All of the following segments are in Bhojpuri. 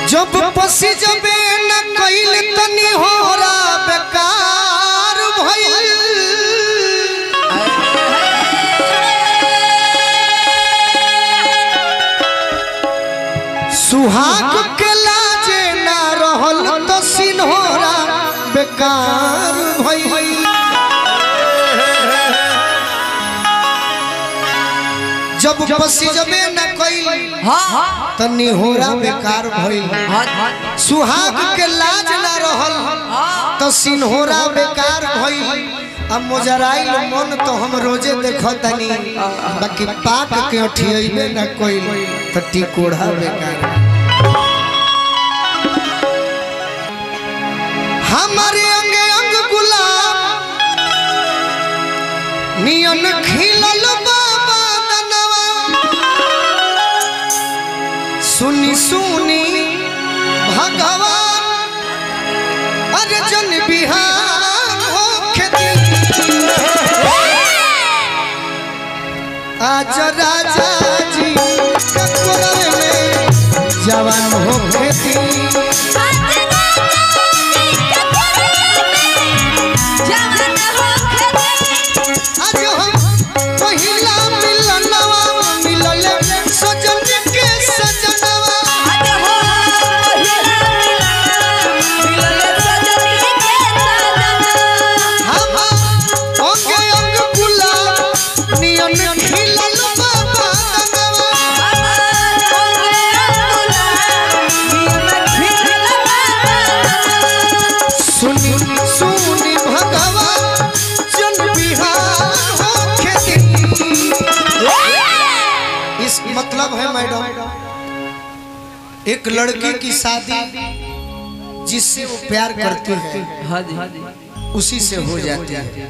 जब पसी जबे न कइल तनी होरा बेकार भइल सुहाग के लाजे ना रहल तो सिन्होरा बेकार भइल जब पसी जबे न कइल हाँ तनी होरा बेकार भइल हाँ सुहाग के लाज ना रहल तो सिन्होरा बेकार भइल अब मोजराइल मन तो हम रोजे देखो तनी बाकी पाक के अठियबे ना कोई तो टिकोड़ा बेकार हमारे अंग अंग गुलाब नियन खिलल बाबा दनवा सुनी सुनी भगवान अर्जुन बिहार होखे दी। आज राजा जी ककुरे में जवान होखे दी। आज हम पहिला मिलनवा मिलल सजन के सजनवा हम अंग अंग गुलाब नियन खिलल बाबा दनवा सुनी सुनी भगवान जन बिहार होखे दी। इस मतलब है मैडम एक लड़की की शादी जिससे वो प्यार करती है हाँ जी उसी से हो जाती है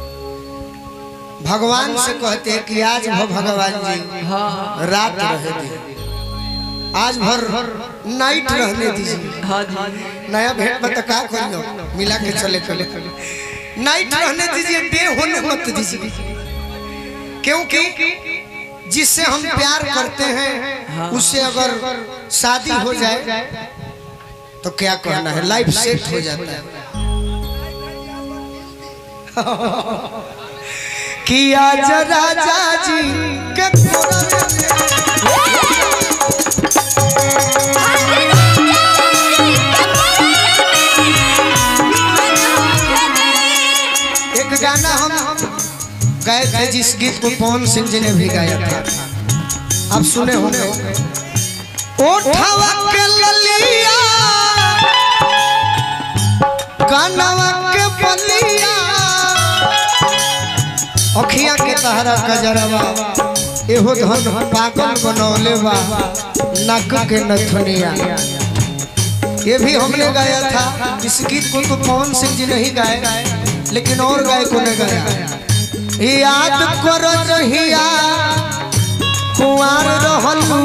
भगवान से कहते हैं कि आज भर भगवान जी हाँ रात रहे दे आज भर नाइट रहने दीजिए हाँ जी नया भेंट में तो का करियो मिला के चले चले नाइट रहने दीजिए डे होने मत दीजिए क्योंकि जिससे हम प्यार करते हैं उससे अगर शादी हो जाए तो क्या कहना है लाइफ सेट हो जाता है कि आज राजा जी के कोरा एक गाना हम गाए थे जिस गीत को पवन सिंह जी ने भी गाया था आप सुने होंगे ओठवा के ललिया कानवा के बलिया अखिया के तहरा कजरवा एहो धन पागल बनौले बा नाक के नथुनिया ये भी हमने गाया था इस गीत को तो पवन सिंह जी नहीं गाए लेकिन और गायकों ने गाया याद करो रहिया कुंवार रहलू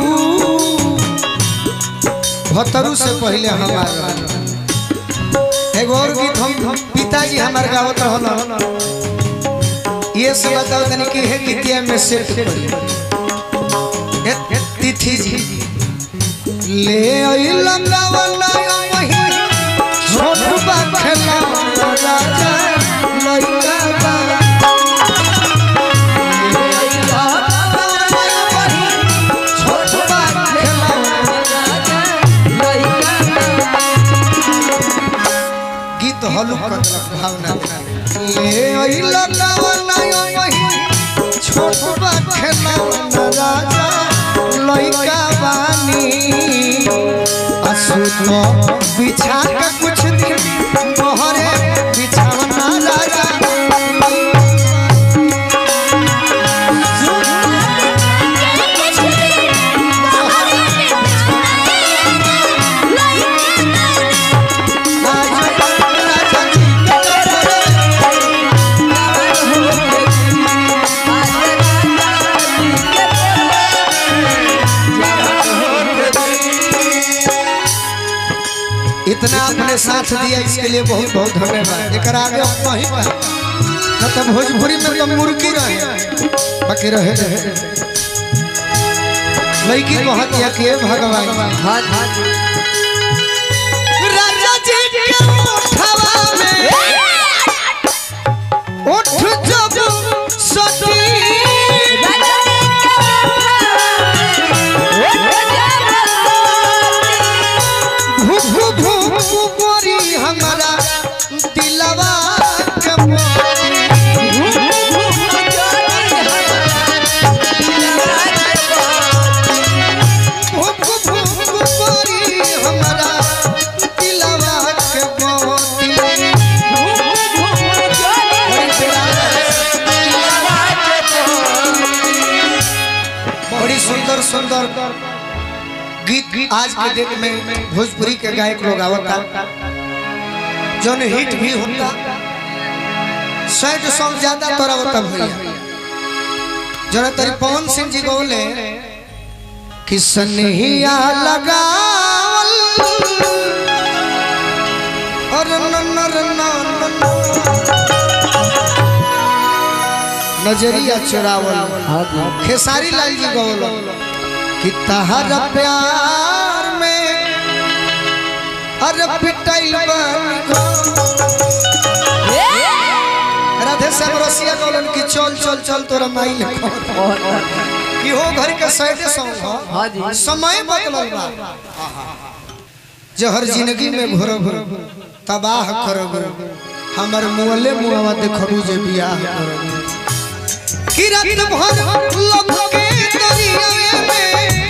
भतरू से पहले हमारा एगो और गीत हम पिताजी हमारे गावत रहल ये सब बताओ तनी कि है गीतिया में सेट करी ए- तिथि जी ले अइल गावना वही छोट बा खेला राजा लइका बा छोट बा खेला गीत हलुक कतलक भावना ले अइल गावना वही छोट बा खेला राजा लइका बानी असुत बिछा के कुछ दिन मोहरे बिछावना राजा राजा जी के इतना अपने साथ दिया इसके लिए बहुत बहुत धन्यवाद एक आगे हम नहीं पाए न तो भोजपुरी में तो मुर्गी रहे बाकी रहे रहे लड़की को हत्या किए भगवान हाँ जी उठ जब सती भूख भूख गोरी हमारा दिलवा के मोती भूख भूख गोरी हमारा दिलवा के मोती बड़ी सुंदर सुंदर गीत आज के डेट में भोजपुरी के गायक लोग आवता जौन हिट भी होता सैड सॉन्ग ज्यादा तोरा होता भैया जौन तरी पवन सिंह जी बोले कि सनहिया लगावल और न न र न न न नजरिया चुरावल खेसारी लाल जी गौलो कि तहर प्यार में अरे पिटाई राधे श्याम रसिया गौलन कि चल चल चल तोरा माई लिखो कि हो घर के साइडे सॉन्ग हाँ जी। हो समय बदलल बा जो हर जिंदगी में घोर घोर तबाह करब हमर मुअले मुआवा देखबू जे बियाह करब कि रात भर लब के दरिया में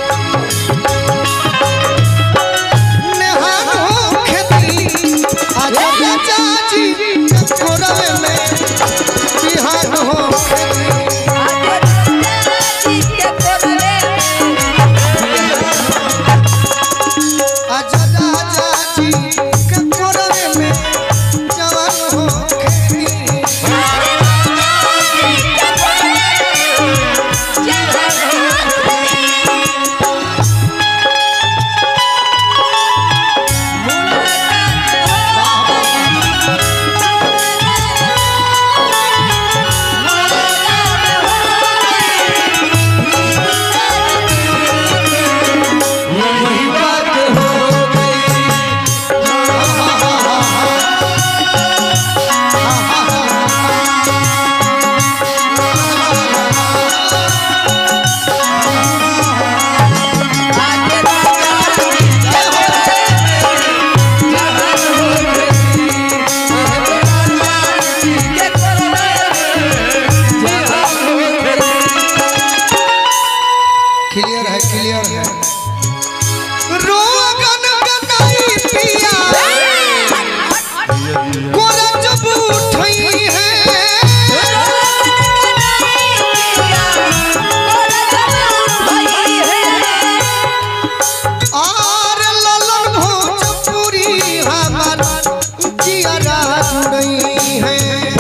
नेहान हो खेती आज चाची कोरवे में बिहान हो खेती आज चाची के कोरवे में जवान हो खेती वही बात हो गई क्लियर है क्लियर है रोगन गनाई पिया कोरा जब उठई है आर ललन भोजपुरी हमार जियारा जुड़ई है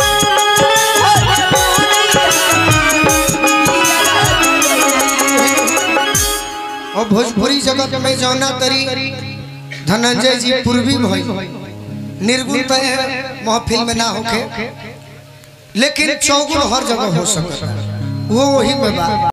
और भोजपुरी जगत में जौना तरी धनंजय जी पूर्वी भई निर्गुण तय है महफिल में ना होके लेकिन चौगुन हर जगह हो सकता है वो वही में बा